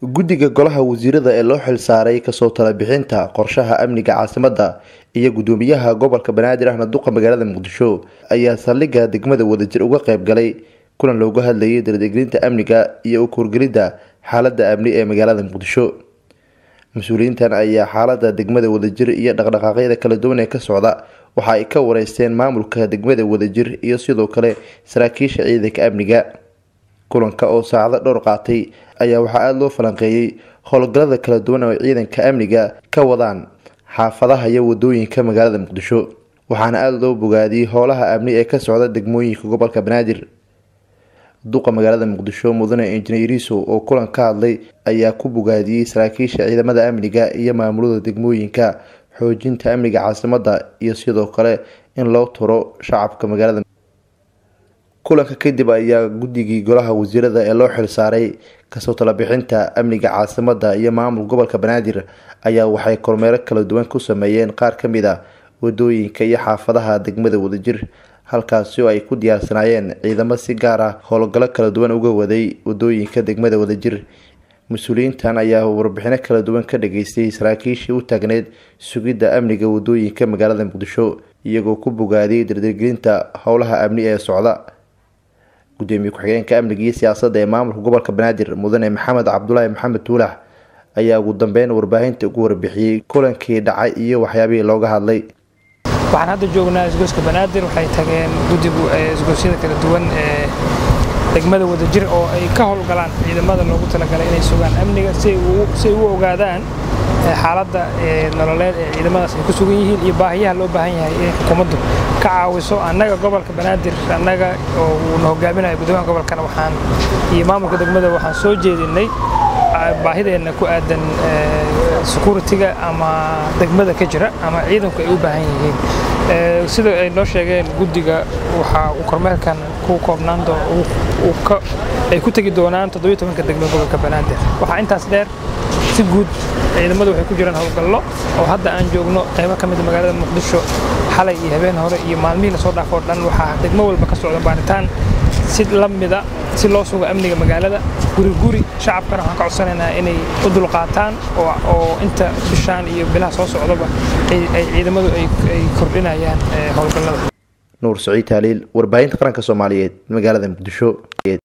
guddiga golaha wasiirada ee loo xilsaaray kasoo talabixinta qorshaha amniga caasimadda iyo gudoomiyaha gobolka banaadir ahna duqa magaalada muqdisho ayaa saldhigga degmada wadajir uga qayb galay kulan looga hadlayay dardegelinta amniga iyo u kuurgelidda xaalada amni ee magaalada muqdisho mas-uuliyiintan ayaa xaalada degmada wadajir iyo dhaqdhaqaaqyada kala duwan ee ka socda waxa ay ka wareysteen maamulka degmada wadajir iyo sidoo kale saraakiisha ciidanka amniga kulanka oo saacado dhowr qaatay ayaa waxaa aada loo falanqeeyey howlgallada kala duwan oo ciidanka amniga ka wadaan xaafadaha iyo wadooyinka magaalada muqdisho waxaana aada loo bogaadiyey howlaha amni ee ka socda degmooyinka gobolka banaadir duqa magaalada muqdisho mudane injineer iisow oo kulan ka hadlay ayaa ku bogaadiyey saraakiisha ciidamada amniga iyo maamulada degmooyinka xoojinta amniga caasimadda iyo sidoo kale in loo turo shacabka magaalada kulanka kadib ayaa guddigii golaha wasiirada ee loo xilsaaray kasoo talabixinta amniga caasimadda iyo maamul gobolka banaadir ayaa waxay kormeero kala duwan ku sameeyeen qaar ka mid a wadooyinka iyo xaafadaha degmada wadajir halkaasi oo ay ku diyaarsanaayeen ciidamo si gaar ah howlgallo kala duwan uga waday wadooyinka degmada wadajir mas-uuliyiintan ayaa warbixino kala duwan ka dhageystay saraakiishii u taagneyd sugidda amniga wadooyinka magaalada muqdisho iyagoo ku bogaadiyey dardargelinta howlaha amni ee socda gudoomiye ku-xigeenka amniga iyo siyaasadda ee maamulka gobolka banaadir mudane maxamed cabdulaahi maxamed tuulax ayaa ugu dambeyn warbaahinta ugu warbixiyey kulankii dhacay iyo waxyaabihii looga hadlay waxaan hadda joognaa isgoyska banaadir waxay tageen guddigu isgoysyada kala duwan ee degmada wadajir oo ay ka howlgalaan ciidamada loogu talagalay inay sugaan amniga si ay u ogaadaan xaaladda nololeed ee ciidamadaas ay ku sugan yihiin iyo baahiyaha loo baahan yahay inay xukuumaddu ka caawiso annaga gobolka banaadir annaga oo uuna hogaaminayo guddoomiyaha gobolkana waxaan iyo maamulka degmada waxaan soo jeedinay baahideenna ku aadan security-ga ama degmada ka jira ama ciidanku ay u baahan yihiin sida ay noo sheegeen guddiga waxaa uu kormeerkan ku koobnaan ay ku tegi doonaan toddobiyo tobanka degmo gobolka banaadir waxaa intaas dheer si guud ciidamadu waxay ku jiraan howlgallo oo hadda aan joogno qaybo ka mida magaalada muqdisho xalay iyo habeen hore iyo maalmihii lasoo dhaafoo dhan waxaa degmo walba ka socda baaritaan si la mida si loo sugo amniga magaalada guri guri shacabkana waxaan ka codsanaynaa inay u dulqaataan oo inta bishaan iyo bilaha soo socdaba ay ciidamadu ay kordhinayaan howlgallada nuur saciid taaliil warbaahinta qaranka soomaaliyeed magaalada muqdisho